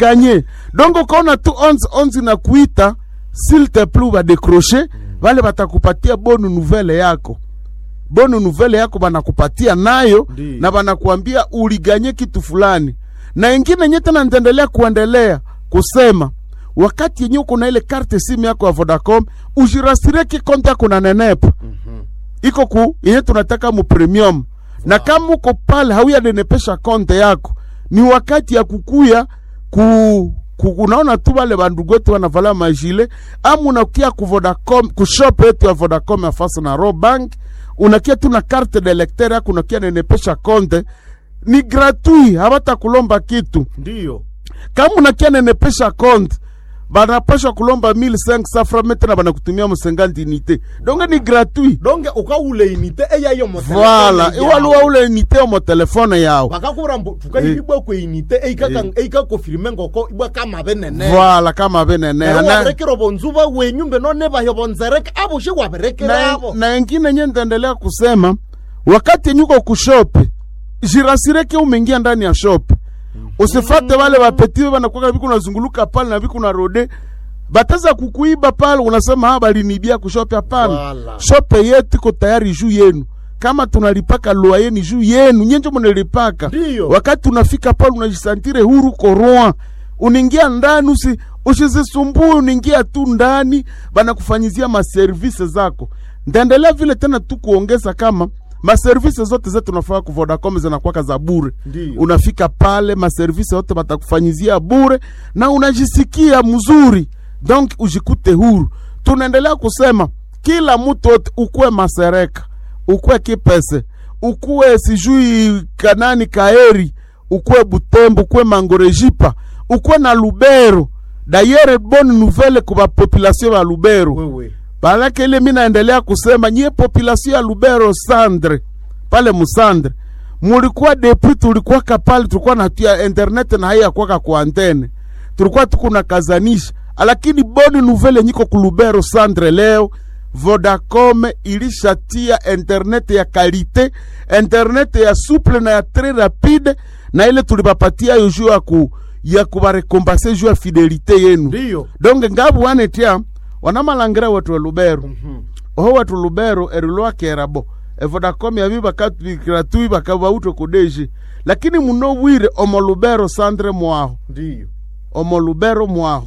kanye donc ukaona tu onze onze na kuita s'il te plu badekroche vale batakupatia bonu nouvelle yako bonu nouvelle yako banakupatia nayo Ndiyo. na banakuambia uliganye kitu fulani na ingine nye tena nitaendelea kuendelea kusema wakati yenye uko na ile karte simu yako ya Vodacom ujirasirie kikonte yako na nenepa iko ku yenye tunataka mu premium na kama uko pale hauyanenepesha konte yako ni wakati ya kukuya ku, ku unaona tu wale bandugu wetu wanavala majile ama unakia ku Vodacom ku shop yetu ya Vodacom ya fasa na Robank unakia tu na carte de lecteur yako unakia nenepesha konte ni gratuit habata kulomba kitu ndiyo kama unakia nenepesha konte banapasha kulomba 1500 francs tena banakutumia musenganti unité donc ni gratuit donge ukaule inite eyayo Voilà, iwaluwa ule unité mo telefone yao bakakura mbu tukayibibwa kwe inite eikakofirime ngoko ibwa kama benene Voilà kama benene na, waberekera bonzuba wenyu mbe none bayo bonzereke abo shi waberekera na, abo na ingine nye nitaendelea kusema wakati nyuko kushope jirasireke umeingia ndani ya shop usifate wale wapetiwe wanakuwa viku unazunguluka pale na viku na rode bataza kukuiba pale unasema ha balinibia kushope hapana Wala. shope yetu iko tayari juu yenu kama tunalipaka lua yenu juu yenu nyenjo mnalipaka Ndiyo. wakati unafika pale unajisantire huru koroa unaingia ndani usi usizisumbue unaingia tu ndani banakufanyizia maservise zako ndaendelea vile tena tu kuongeza kama maservise zote zetu unafaa ku Vodacom zinakuwaka za bure Ndiyo. unafika pale maservise yote batakufanyizia bure na unajisikia mzuri donc ujikute huru tunaendelea kusema kila mtu wote ukuwe masereka ukuwe kipese ukuwe sijui kanani kaeri ukuwe butembo ukuwe mangorejipa ukuwe na lubero dayere bonne nouvelle kuba population ya lubero wewe Balake ile mi naendelea kusema nyie population ya Lubero Sandre pale Musandre mulikuwa depuis tulikuwa kapale tulikuwa na tia internet na haya kwa kwa antene tulikuwa tukuna kazanisha lakini boni nouvelle nyiko ku Lubero Sandre leo Vodacom ilishatia internet ya kalite internet ya souple na ya très rapide na ile tulibapatia yo juu ya ku ya kubarekompense juu ya fidelite yenu ndiyo donge ngabu wanetia wanamalangire wetu elubero oho wetu lubero erilwakerabo evodacom yabi bakatubikira bakabauto kudeji lakini muno bwire omo lubero sandre mwaho ndiyo omo lubero mwaho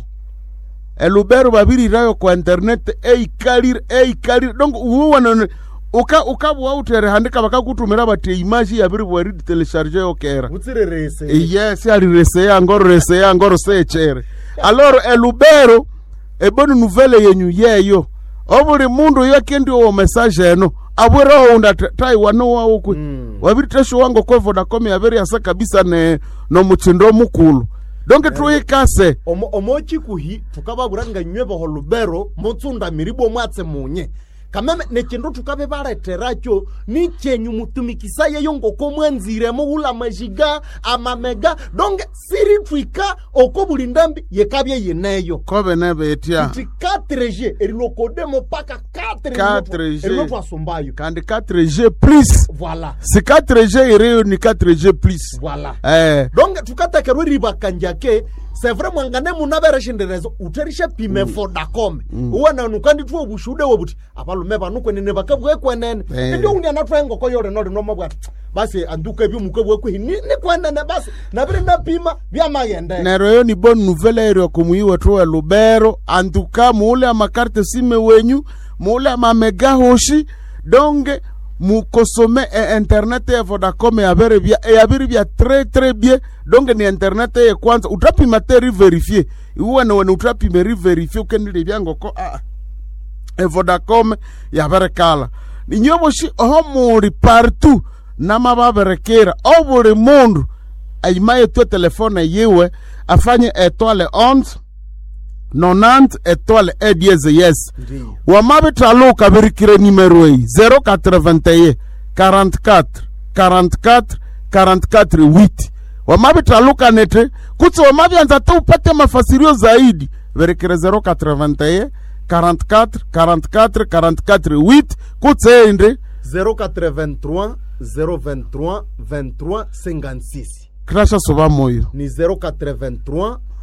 elubero babirirayo kwa internet eikalire eikalire donc uwanone uka ukabwautere handika bakakutumira bati imaji yabiri bweridi telecharge yokera butsirerese yes alireseya ngoro reseya ngoro sechere aloro elubero eboni nouvelle yenyu yeyo obuli mundu yakendi owo message eno abwera ounda taiwano wawo kwe Mm. wabiri tesho wango kwe vodacom yabere yasa kabisa ne nomuchindo mukulu donke tuikase omo omochikuhi tukababura nga nywe boho lubero mutsunda miribo mwatse munye kameme nechindu tukabe baleteracho ni chenyu mutumikisa yeyo ngoko mwanziremo ula majiga amamega donge siri twika oko buli ndambi yekabye yeneyo kobe nebetia ti 4G erilokodemo paka 4 4G. erilo twasombayo kandi 4g plus voilà si 4g iriyo ni 4g plus voilà eh donge tukatekerwa ribakanjake sevre mwangane munabereshenderezo uterishe pime vodacom uwananu kandi tuwo bushude wobuti abalume banu kwenene bakabwe kwenene Eh. ndio undi anatwengo yore nori nomo bwati basi anduke byo mukabwe kwi ni ni kwenene basi nabire napima byamagende nero yo ni bonne nouvelle ero kumuyiwa tu wa lubero antuka muule amakarte sime wenyu muule amamega hoshi donge mukosome e internet ya vodacom yabere bya yabiri bya très très bien donge ni internet ye kwanza utapima te riverifie iwe ne wene utapime riverifie ukendile byangoko ah e vodacom yabere kala ninyoboshi oho muri partout namababerekera o buli mundu aimaye tue telefone yiwe afanye etoile 11 90 etoile e dieze yes Ndiyo. wamabitaluka birikire nimero eyi 081 44 44 44 8 wamabitaluka nete kutsi wamabyanza te upate mafasirio zaidi birikire 081 44 44 44 8 kutsi ende 083 023 23 56 kirasha soba moyo ni 083